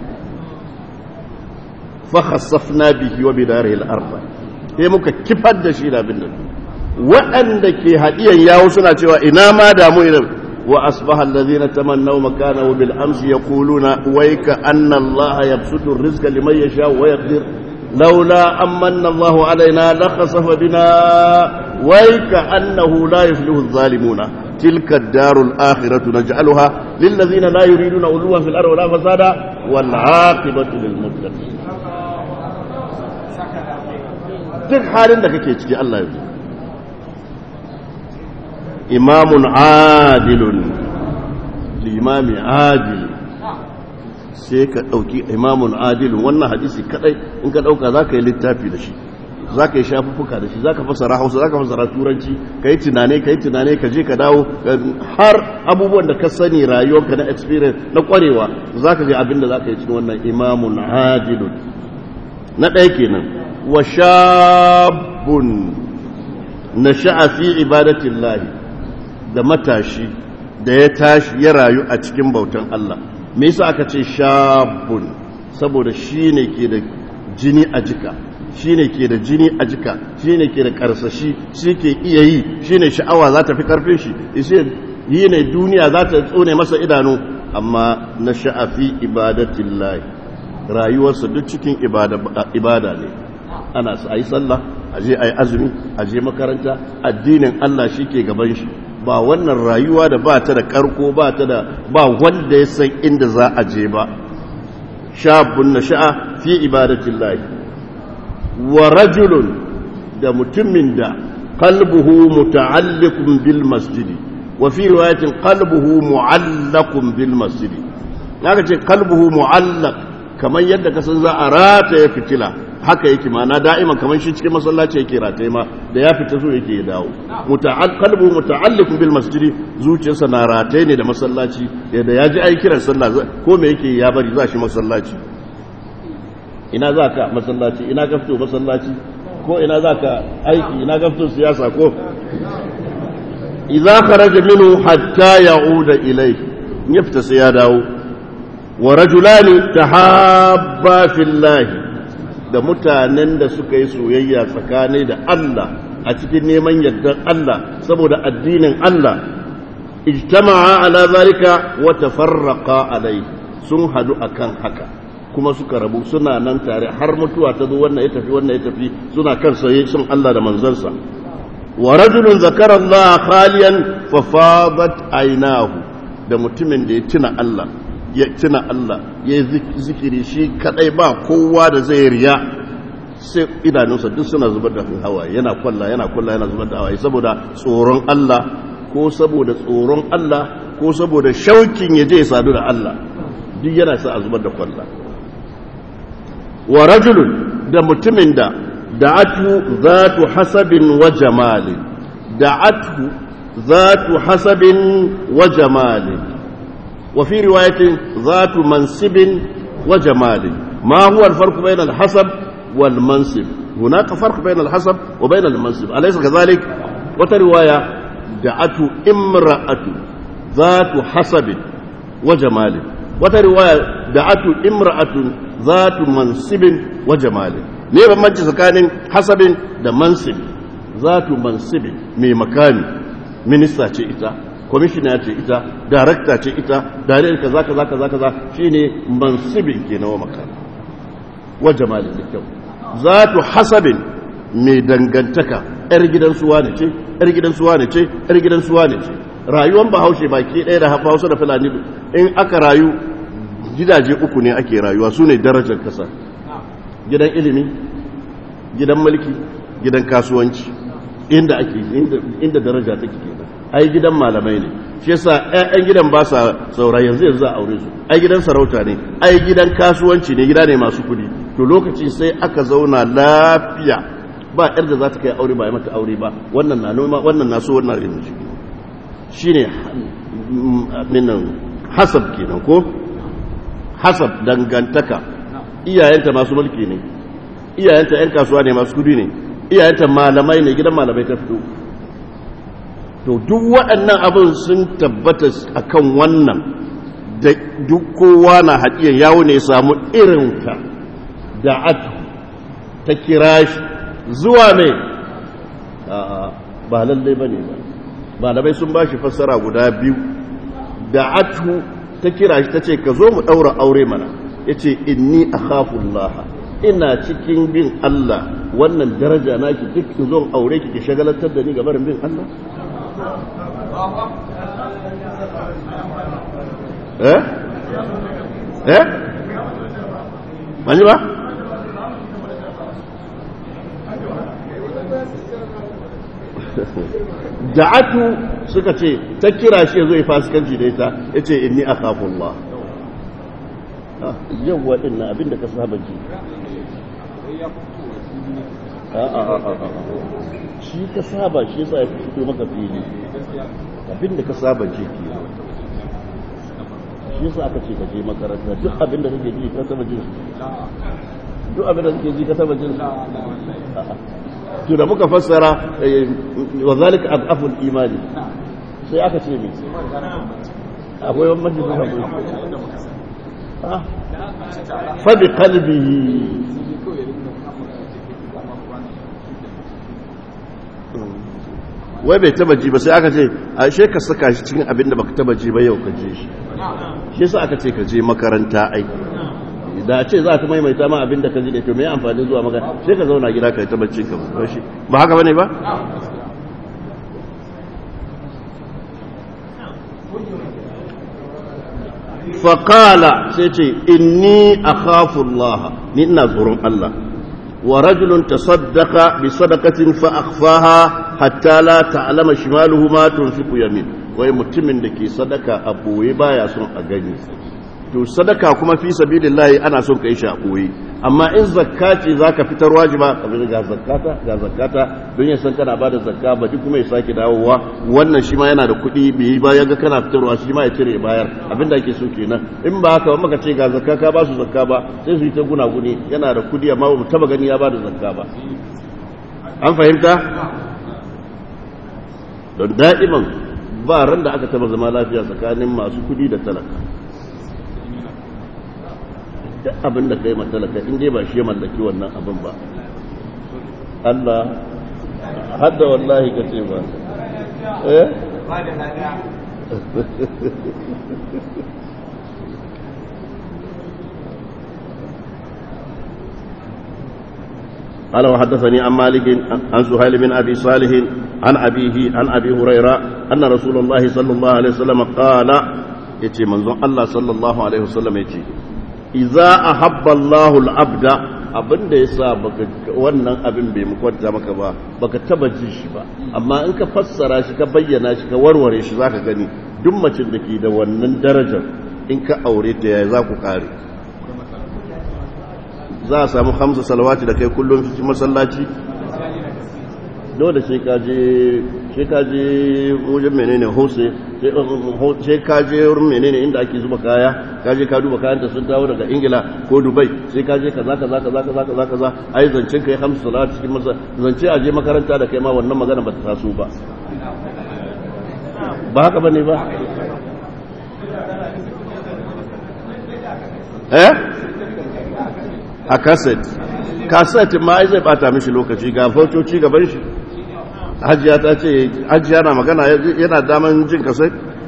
فخسفنا به وبداره الارض sai muka kifar da shi da abin nan waɗanda ke haɗiyan yawo suna cewa ina ma damu idan wa asbaha allazina tamannaw makanahu bil amsi yaquluna wayka anna allaha yabsutu ar-rizqa liman yasha wa yaqdir laula amanna allahu alaina la khasafa bina ويك أنه لا يفلح الظالمون تلك الدار الآخرة نجعلها للذين لا يريدون علوا في الأرض ولا فسادا والعاقبة للمتقين duk halin da kake ciki Allah ya imamun adilun limami adil sai ka ɗauki imamun adilun wannan hadisi kadai in ka ɗauka za ka yi littafi da shi za ka yi shafuffuka da shi za ka fasara hausa za ka fasara turanci ka yi tunane ka yi tunane ka je ka dawo har abubuwan da ka sani rayuwarka na experience na kwarewa za ka ga abin da za ka yi cikin wannan imamun adilun na ɗaya kenan wa shabun na sha'afi ibadatin lahi da matashi da ya tashi ya rayu a cikin bautan Allah me yasa aka ce shabun saboda shi ne ke da jini a jika shi ne ke da jini a jika shi ne ke da karsashi shi ke iya yi shi ne sha'awa za ta fi karfin shi yi ne duniya za ta tsone masa idanu amma na sha'afi ibadatin lahi rayuwarsa duk cikin ibada ne ana a yi sallah a je a yi azumi a je makaranta addinin Allah shi ke gaban shi ba wannan rayuwa da ba ta da karko ba ta da ba wanda ya san inda za a je ba shabun na sha'a fi ibadatin lahi wa rajulun da mutumin da qalbuhu muta'alliqun bil masjidi wa fi riwayatin qalbuhu mu'allaqun bil masjidi naga ce qalbuhu mu'allaq kamar yadda ka san za a rataye fitila haka yake mana da'iman kamar shi cikin masallaci yake rataye ma da ya fita so yake ya dawo qalbu muta'alliqun bil masjidi zuciyarsa na rataye ne da masallaci da ya ji ai kiran sallah ko me yake ya bari za shi masallaci ina za ka masallaci ina ka fito masallaci ko ina za ka aiki ina ka fito siyasa ko idza kharaja minhu hatta ya'uda ilayhi ya fita sai ya dawo wa rajulani tahabba fillahi da mutanen da suka yi soyayya tsakani da Allah a cikin neman yardar Allah saboda addinin Allah ijtama'a ala zalika wa tafarraqa alai sun hadu akan haka kuma suka rabu suna nan tare har mutuwa ta zo wannan ya tafi wannan ya tafi suna kan soyayya sun Allah da manzansa wa rajulun zakara Allah khaliyan fa fadat aynahu da mutumin da ya tuna Allah ya tuna Allah ya zikiri shi kadai ba kowa da zai riya sai idanunsa duk suna zubar da hawaye yana kwalla yana kwalla yana zubar da hawaye saboda tsoron Allah ko saboda tsoron Allah ko saboda shaukin ya je ya sadu da Allah duk yana sa a zubar da kwalla wa rajulun da mutumin da da'atu zatu hasabin wa jamalin da'atu zatu hasabin wa jamalin وفي رواية ذات منصب وجمال ما هو الفرق بين الحسب والمنصب هناك فرق بين الحسب وبين المنصب أليس كذلك وترواية دعته امرأة ذات حسب وجمال وترواية دعته امرأة ذات منصب وجمال ليه بمجي سكان حسب ده منصب ذات منصب من مكان minista ce ita kwamishina ce ita darakta ce ita dariyar kaza kaza kaza kaza shine mansibin ke nawa maka wa jamalin da kyau zatu hasabin mai dangantaka yar gidan suwa ne ce yar gidan suwa ne ce yar gidan suwa ne ce rayuwar bahaushe baki ɗaya da hausa da fulani in aka rayu gidaje uku ne ake rayuwa su ne darajar kasa gidan ilimi gidan mulki gidan kasuwanci inda ake inda daraja take kenan ai gidan malamai ne shi yasa ƴaƴan gidan ba sa saura yanzu yanzu a aure su ai gidan sarauta ne ai gidan kasuwanci ne gida ne masu kudi to lokaci sai aka zauna lafiya ba yar da za ta kai aure ba ya mata aure ba wannan na noma wannan na so wannan rin shi shine minnan hasab kenan ko hasab dangantaka iyayenta masu mulki ne iyayenta ƴan kasuwa ne masu kudi ne iyayenta malamai ne gidan malamai ta fito to duk waɗannan abin sun tabbata akan wannan da duk kowa na haɗiyar yawo ne samu irinta da atu ta kira shi zuwa mai ba lallai ba ne ba malamai sun ba shi fassara guda biyu da atu ta kira shi ta ce ka zo mu ɗaura aure mana ya ce inni a ina cikin bin Allah wannan daraja naki duk ki zo aure ki ki shagalantar da ni ga barin bin Allah eh eh mani ba da'atu suka ce ta kira shi ya zo ya fasikanci da ita ya ce inni a kafin Allah yau waɗin na abinda ka saba ji shi ka saba shi yasa ya fito maka fili abinda ka saba ji ke shi yasa aka ce ka je makaranta duk abinda kake ji ka saba jin duk abinda kake ji ka saba jin to da muka fassara wa zalika adaful imani sai aka ce me akwai wani majlis da akwai fa bi qalbihi wai bai taba ji ba sai aka ce a she ka saka shi cikin abin da baka taba ji ba yau ka je shi shi yasa aka ce ka je makaranta ai da ce za ta maimaita ma abin da ka ji da to me amfani zuwa maka sai ka zauna gida ka yi ta bacci ka ba shi ba haka bane ba faqala sai ce inni akhafu Allah ni ina tsoron Allah wa rajulun tasaddaqa bi sadaqatin fa akhfaha hatta la ta'lama shimaluhu ma tunfiqu yamin wai mutumin da ke sadaka a boye baya son a gani to sadaka kuma fi sabilillahi ana son kai shi a boye amma in zakka ce zaka fitar wajiba kamar ga zakkata ga zakkata don ya san kana bada zakka ba duk kuma ya sake dawowa wannan shi ma yana da kuɗi bai ba ya ga kana fitarwa shi ma ya cire bayar abinda ake so kenan in ba haka maka ce ga zakka ka ba su zakka ba sai su yi ta gunaguni yana da kuɗi amma ba mu taba gani ya bada zakka ba an fahimta don da'iman ba ran da aka taba zama lafiya tsakanin masu kuɗi da talaka duk abin da kai matalaka in dai ba shi ya mallaki wannan abin ba Allah hadda wallahi ka ce ba eh قال وحدثني عن مالك عن سهيل بن ابي صالح عن ابيه عن ابي هريره ان رسول الله صلى الله عليه وسلم قال يتي منزون الله صلى الله عليه وسلم يتي iza ahabba Allahu al-abda abinda yasa baka wannan abin bai mukwanta maka ba baka taba ji shi ba amma in ka fassara shi ka bayyana shi ka warware shi zaka gani duk macin da ke da wannan darajar in ka aure ta yaya za ku kare za a samu hamsa salawati da kai kullum cikin masallaci dole sai ka je sai ka je wajen menene hose sai ka je wurin menene inda ake zuba kaya ka je ka duba kayan ta sun dawo daga ingila ko dubai sai ka je kaza kaza kaza kaza kaza kaza ai zancen kai hamsu salawati cikin masa zance a je makaranta da kai ma wannan magana ba ta taso ba ba haka bane ba eh a kaset kaset ma ai zai bata mishi lokaci ga fotoci gaban shi hajiya ta ce hajiya na magana yana daman jin kasai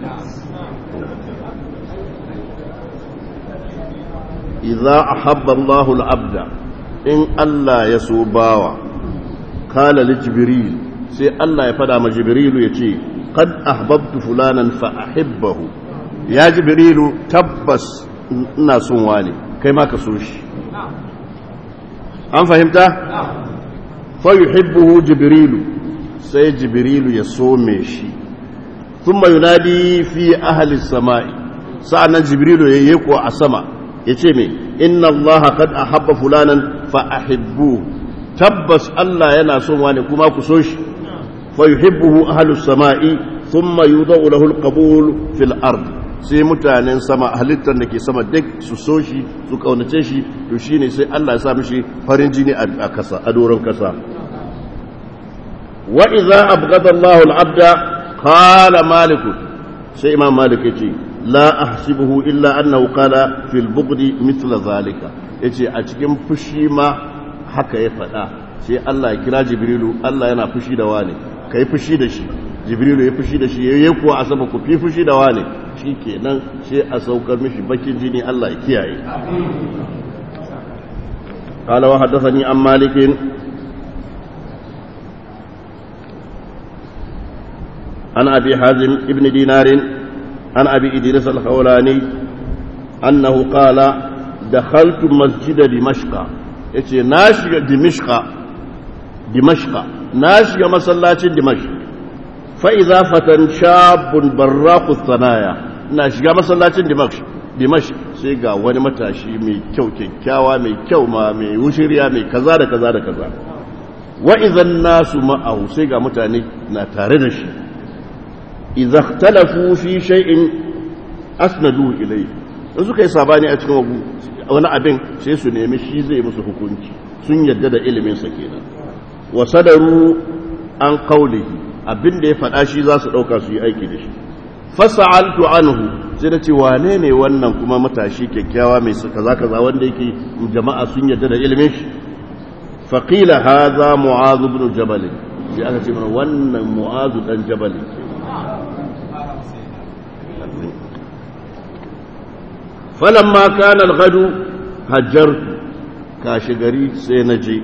idza ahabba Allahu al-abda in Allah ya so bawa kala li jibril sai Allah ya fada ma jibrilu yace qad ahbabtu fulanan fa ahibbahu ya jibrilu tabbas ina son wani kai ma ka so shi an fahimta fa yuhibbuhu jibrilu sai jibrilu ya some shi thumma yunadi fi ahli samai sa'annan jibrilu ya yi ko a sama yace me inna allaha qad ahabba fulanan fa ahibbu tabbas Allah yana son wani kuma ku so shi fa yuhibbuhu ahli samai thumma yudau lahu alqabul fil ard sai mutanen sama halittar da ke sama duk su so shi su kaunace shi to shine sai Allah ya sa mishi farin jini a kasa a doron kasa wa idza abghada Allahu al-abda qala malik sai imam malik yace la ahsibuhu illa annahu qala fil bughdi mithla zalika yace a cikin fushi ma haka ya faɗa sai Allah ya kira jibrilu Allah yana fushi da wane kai fushi da shi jibrilu ya fushi da shi yayi kuwa a sama ku fi fushi da wane shikenan sai a saukar mishi bakin jini Allah ya kiyaye قال وحدثني عن مالك عن أبي حازم ابن دينار عن أبي إدريس الخولاني أنه قال دخلت مسجد دمشق يتي ناشي دمشق دمشق ناشي مسلاة دمشق فإذا فتن شاب براق الثنايا ناشي مسلاة دمشق dimash sai ga wani matashi mai kyau kyakkyawa mai kyau ma mai wushiriya mai kaza da kaza da kaza wa idan nasu ma'ahu sai ga mutane na tare da shi idza ikhtalafu fi shay'in asnadu ilayhi in suka yi sabani a cikin wani abin sai su nemi shi zai musu hukunci sun yadda da ilimin sa kenan wa sadaru an qawlihi abin da ya faɗa shi za su ɗauka su yi aiki da shi fasa'altu anhu sai da ce wane ne wannan kuma matashi kyakkyawa mai kaza kaza wanda yake jama'a sun yadda da ilimin shi faqila hadha mu'adh ibn jabal sai aka ce mana wannan mu'adh dan jabal falamma kana al-ghadu hajjartu kashi gari sai na je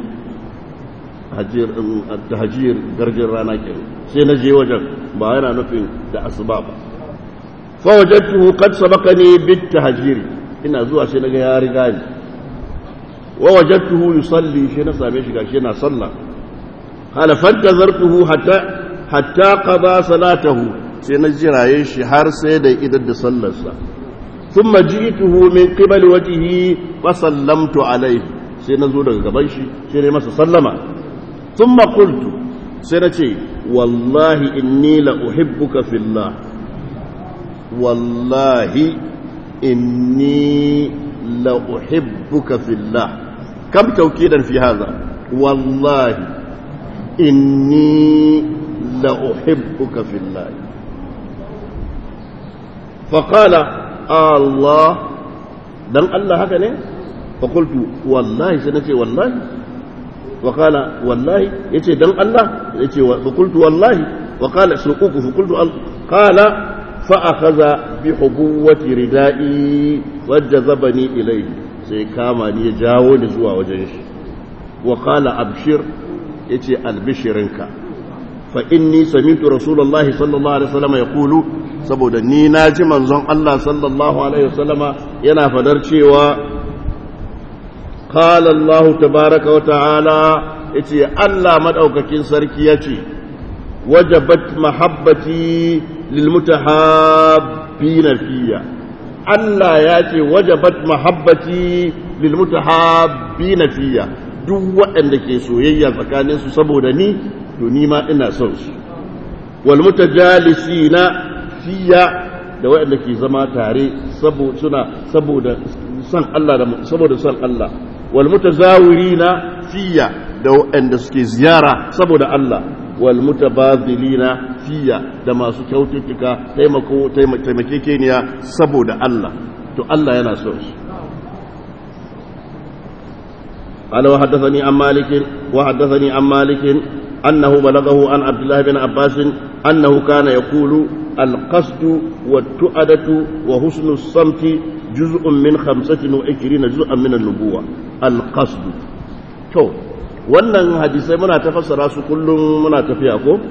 hajjir garjin rana kenan sai na je wajen ba yana nufin da asuba ba فوجدته قد سبقني بالتهجير ina zuwa sai naga ya riga ni wa wajadtuhu yusalli shi na same shi gashi yana sallah qala fantazartuhu hatta hatta qada salatahu sai na jiraye shi har sai da idan da sallarsa thumma ji'tuhu min qibali wajhihi fa sallamtu alayhi sai na zo daga gaban shi sai na masa sallama thumma qultu sai na ce wallahi inni la uhibbuka fillah والله إني لأحبك في الله كم توكيدا في هذا والله إني لأحبك في الله فقال آه الله دم الله هكذا فقلت والله سنتي والله وقال والله يتي دم الله يتي فقلت والله وقال سوقوك فقلت قال فأخذ بحبوة ردائي وجذبني إليه sai kama ni ya jawo ni zuwa wajen shi wa qala abshir yace albishirinka fa inni sami'tu rasulullahi sallallahu alaihi wasallam yaqulu saboda ni naji manzon Allah sallallahu alaihi wasallama yana fadar cewa qala Allah tabaaraka wa ta'ala yace Allah madaukakin sarki yace wajabat mahabbati للمتحابين فيا Allah ya ce wajabat mahabbati lil mutahabbina fiya duk waɗanda ke soyayya tsakanin su saboda ni to ni ma ina son su wal mutajalisina fiya da waɗanda ke zama tare saboda suna saboda san Allah da saboda san Allah wal mutazawirina fiya da waɗanda suke ziyara saboda Allah walmutabadilina fiya da masu kyaututtuka taimako taimakekeniya saboda Allah to Allah yana so shi قال وحدثني عن مالك وحدثني عن مالك أنه بلغه عن عبد الله بن عباس أنه كان يقول القصد والتؤدة وحسن الصمت جزء من خمسة وعشرين جزءا من النبوة القصد تو wannan hadisai muna ta fassara su kullum muna tafiya ko?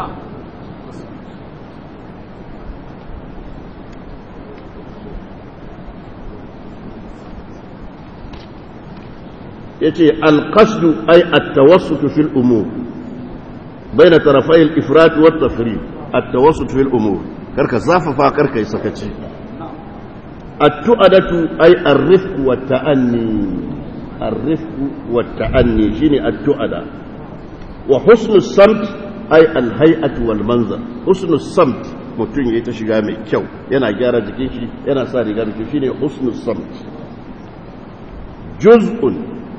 ya ce alƙasdu ai attawassutu fil umur bai na tarafai al'ifrati wata firi attawassutu fil umur karka zafafa karka yi sakaci attu'adatu ai arrifku wa ta'anni الرفق والتأني شيني التؤدى وحسن الصمت أي الهيئة والمنظر حسن الصمت mutum ya ta shiga mai kyau yana gyara jikin shi yana sa riga mai kyau shine husnul samt juz'un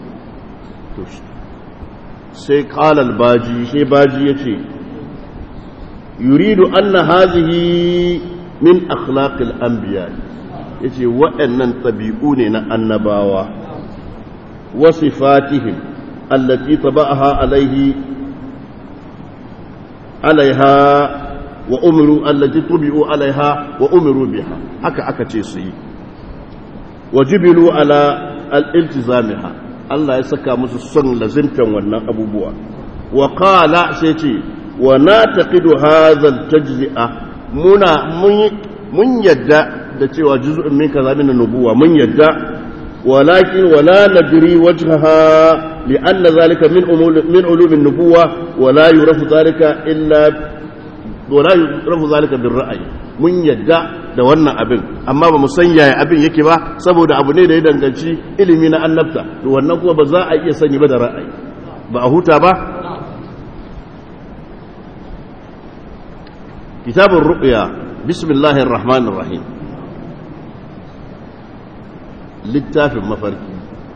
sai qala al-baji sai baji yace yuridu anna hazihi min akhlaqil anbiya yace waɗannan tabi'u ne na annabawa وصفاتهم التي طبعها عليه عليها وأمروا التي طبعوا عليها وأمروا بها هكا أكا تيسي وجبلوا على الالتزامها الله يسكى مسسن لزمتا ونن أبو بوا وقال سيتي wa nataqidu hadha al-tajzi'a muna mun yadda da cewa juz'un min kaza min nubuwa mun yadda walakin wala nadri wajhaha لأن ذلك من من علوم النبوة ولا يعرف ذلك إلا ولا يعرف ذلك بالرأي mun yadda da wannan abin amma ba mu san yaya abin yake ba saboda abu ne da ya danganci ilimi na annabta to wannan kuma ba za a iya sani ba da ra'ayi ba a huta ba kitabun ruqya bismillahir rahmanir rahim littafin mafarki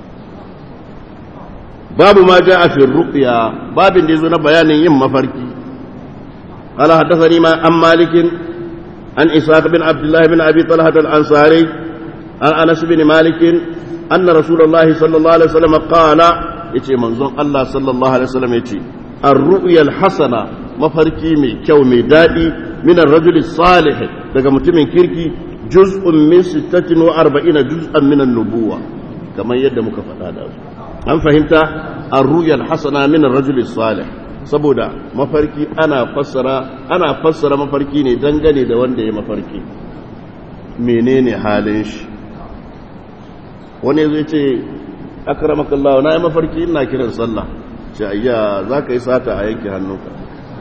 babu ma ja'a fi ruqya babin da yazo na bayanin yin mafarki قال حدثني ما عن مالك عن إسحاق بن عبد الله بن أبي طلحة الأنصاري عن أنس بن مالك أن رسول الله صلى الله عليه وسلم قال يتي منظوم الله صلى الله عليه وسلم يتي الرؤيا الحسنة مفركي مي كو مي دادي من الرجل الصالح daga mutumin kirki juz'un min 46 juz'an min an-nubuwa kamar yadda muka faɗa da su an fahimta ar-ru'ya al-hasana min ar-rajul salih saboda mafarki ana fassara ana fassara mafarki ne dangane da wanda ya mafarki menene halin shi wani zai ce akramakallah na yi mafarki ina kiran sallah ce ayya za ka yi sata a yanke hannunka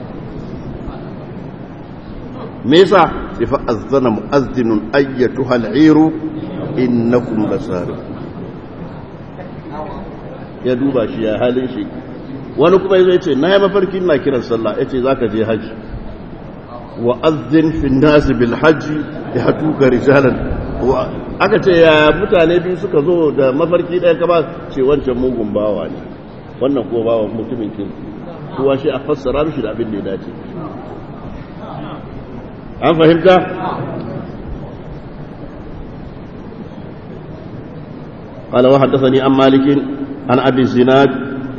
me yasa sai fa azzana mu'azzinun ayyatuha al'iru innakum lasari ya duba shi ya halin shi wani kuma yazo yace na yi mafarki ina kiran sallah yace zaka je haji wa azzin fi nas bil haji ya tuka rijalan aka ce ya mutane biyu suka zo da mafarki ɗaya kama ce wancan mugun bawa ne wannan kuma bawa mutumin kirki kuwa shi a fassara mishi da abin da ya dace an fahimta قال وحدثني عن مالك عن ابي الزناد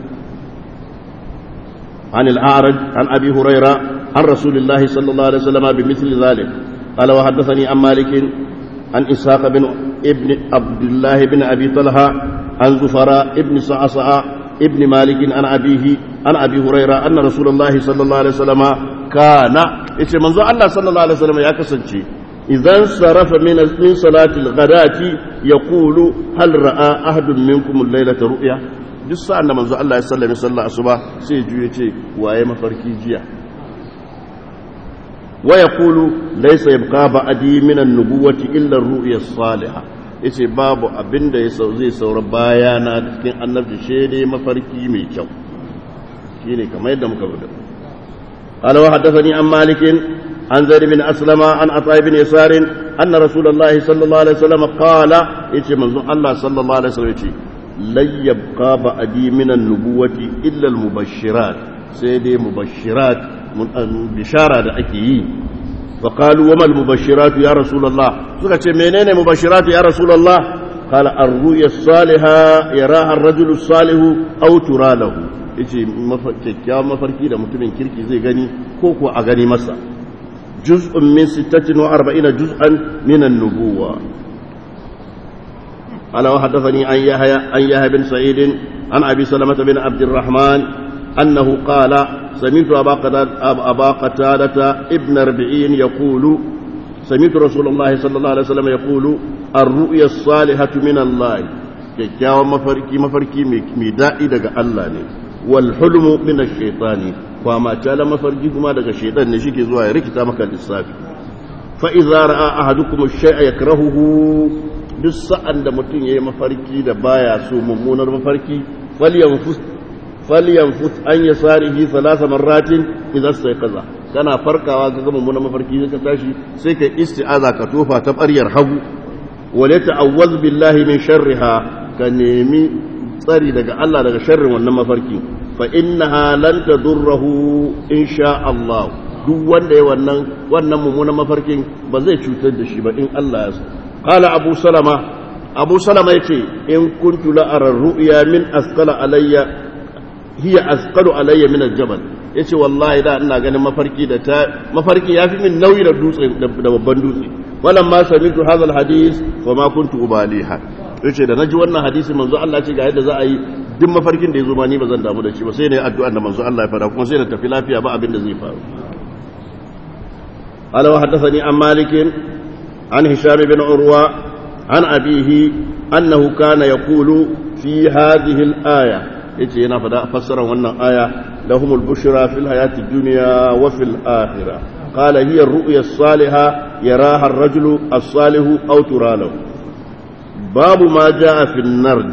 عن الاعرج عن ابي هريره عن رسول الله صلى الله عليه وسلم بمثل ذلك قال وحدثني عن مالك عن إسحاق بن ابن عبد الله بن أبي طلحة عن زفراء ابن صعصع ابن مالك عن أبيه عن أبي هريرة أن رسول الله صلى الله عليه وسلم كان إيش منذ الله صلى الله عليه وسلم يا كسنشي إذا انصرف من من صلاة الغداة يقول هل رأى أحد منكم الليلة رؤيا duk sa'an da manzo Allah ya sallame sallah asuba sai juye ce waye mafarki jiya ويقول ليس يبقى بعدي من النبوة إلا الرؤيا الصالحة yace babu abin da zai saura bayana cikin annabci shede mafarki mai kyau shine kamar yadda muka rubuta قال وحدثني عن مالك عن زيد بن أسلم عن عطاء بن يسار أن رسول الله صلى الله عليه وسلم قال يتي منظور الله صلى الله عليه وسلم يتي لن يبقى بعدي من النبوة إلا المبشرات سيدي مبشرات bishara da ake yi wa qalu wama al-mubashiratu ya rasulullah suka ce menene mubashiratu ya rasulullah qala ar-ru'ya as-salihah yaraha ar-rajulu as-salihu aw tura lahu yace kyakkyawan mafarki da mutumin kirki zai gani ko ko a gani masa juz'un min 46 juz'an min an-nubuwa قال وحدثني عن يحيى عن يحيى بن سعيد عن ابي سلمه بن عبد الرحمن انه قال سمعت أبا قتادة, أبا قتادة ابن ربعين يقول سمعت رسول الله صلى الله عليه وسلم يقول الرؤيا الصالحة من الله kyakkyawan mafarki mafarki mai daɗi daga Allah ne wal hulmu min ash-shaytani kwama tala mafarki kuma daga shaytan ne shike zuwa ya rikita maka lissafi fa idza ra'a ahadukum ash-shay'a yakrahuhu duk sa'an da mutum yayi mafarki da baya so mummunar mafarki falyanfus falyanfus an yasarihi thalatha marratin idza kaza kana farkawa ka ga mummunan mafarki sai ka tashi sai ka isti'aza ka tofa ta baryar hagu wala ta'awwaz billahi min sharriha ka nemi tsari daga Allah daga sharrin wannan mafarki fa innaha lan tadurruhu insha Allah duk wanda ya wannan wannan mummunan mafarkin ba zai cutar da shi ba in Allah ya so qala abu salama abu salama yace in kuntu la ara ru'ya min asqala alayya hiya asqalu alayya min al-jabal yace wallahi da ina ganin mafarki da ta mafarki yafi min nauyi da dutse da babban dutse walam ma sami'tu hadha al-hadith wa ma kuntu ubaliha yace da naji wannan hadisi manzo Allah ce ga yadda za a yi duk mafarkin da ya zo ma ni ba zan damu da shi ba sai ne addu'an da manzo Allah ya fara kuma sai da tafi lafiya ba abin da zai faru قال وحدثني عن مالك عن هشام بن عروة عن أبيه أنه كان يقول في هذه الآية يتي هنا فسر وانا آية لهم البشرى في الحياة الدنيا وفي الآخرة قال هي الرؤيا الصالحة يراها الرجل الصالح أو ترى له باب ما جاء في النرد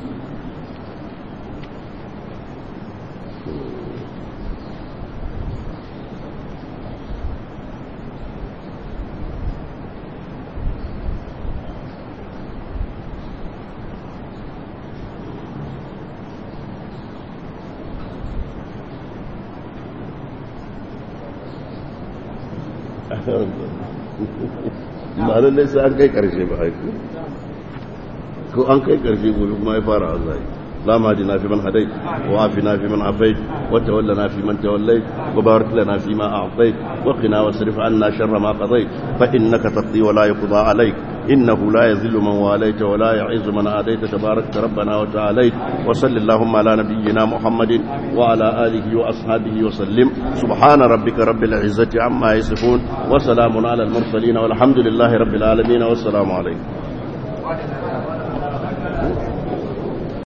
ba lallai sai an kai karshe ba haiku ko an kai karshe gobe kuma ya fara azai لا مهدنا في من هديت وعافنا في من عافيت وتولنا في من توليت وبارك لنا فيما أعطيت وقنا واصرف عنا شر ما قضيت فإنك تقضي ولا يقضى عليك إنه لا يذل من واليت ولا يعز من آديت تبارك ربنا وتعاليت وصل اللهم على نبينا محمد وعلى آله وأصحابه وسلم سبحان ربك رب العزة عما يصفون وسلام على المرسلين والحمد لله رب العالمين والسلام عليكم